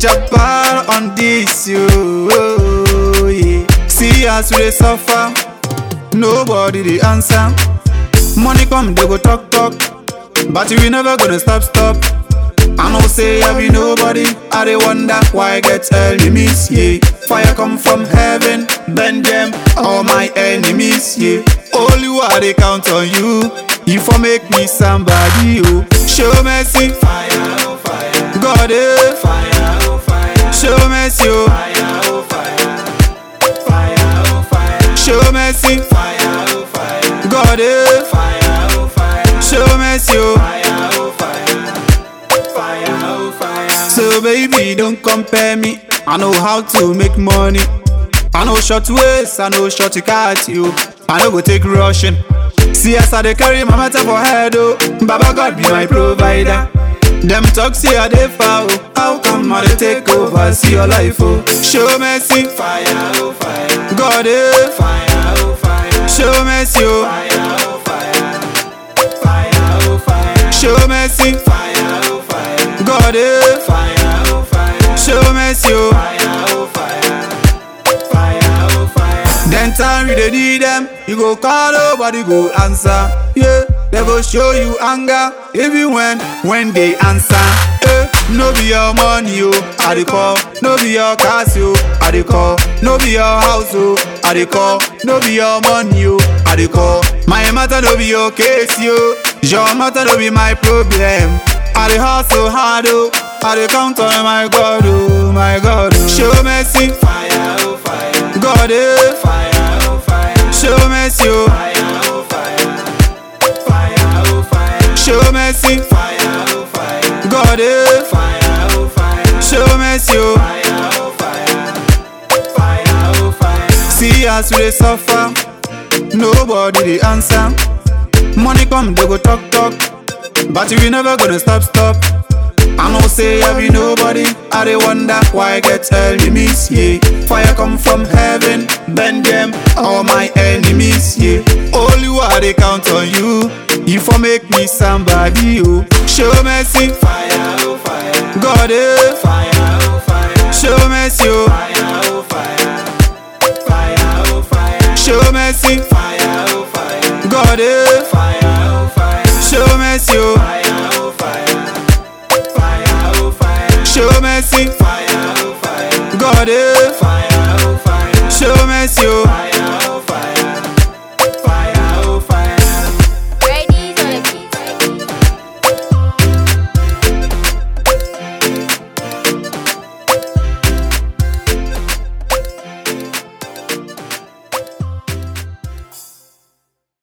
Jabbar on this, yo. Yeah. See us we dey suffer, nobody dey answer. Money come, they go talk talk, but we never gonna stop stop. I know say I be nobody, I dey wonder why I get enemies, yeah. Fire come from heaven, bend them, all my enemies, yeah. Only I dey count on you, you for make me somebody, oh. Show mercy, Fire, oh fire, God, eh. fire, oh fire, Show mercy, oh. fire, oh fire, fire, oh fire, Show mercy, fire, oh fire, God, eh. fire, oh fire, Show mercy, oh. fire, oh fire, fire, oh fire. So baby, don't compare me. I know how to make money. I know short ways, I know short to cut you. I know go take rushing. See as I dey carry my matter for head, oh. Baba God be my provider. Them talk say I dey far, oh. How come I dey take over? See your life, oh. Show mercy, Fire, oh fire, God, eh. fire, oh fire, Show mercy, oh. fire, oh fire, fire, oh fire, Show mercy, fire, oh fire, God, eh. fire, oh fire, Show mercy, oh. fire, oh fire, fire, oh fire. Then time you dey need them, you go call nobody go answer. Yeah, they go show you anger even when when they answer. Eh, no be your money, oh, I dey call. No be your cars, oh, I dey call. No be your house, oh, I dey call. No be your money, oh, I dey call. My matter no be your case, yo. Your matter no be my problem. I dey hustle hard, oh. I dey count on my God, oh, my God. Oh. Show mercy, Fire, oh fire, God, eh. fire, oh fire, Show mercy, oh. fire, oh fire, fire, oh fire, Show mercy, fire, oh fire, God, eh. fire, oh fire, Show mercy, oh. fire, oh fire, fire, oh fire. See us we dey suffer, nobody dey answer. Money come, they go talk talk, but we never gonna stop stop. I know say I be nobody, I dey wonder why I get enemies, yeah. Fire come from heaven, bend them, all my enemies, yeah. Only I dey count on you, you for make me somebody, oh. Show mercy, Fire, oh fire, God, eh. fire, oh fire, Show mercy, oh. fire, oh fire, fire, oh fire, Show mercy, fire, oh fire, God, eh. fire, oh fire, Show mercy, oh.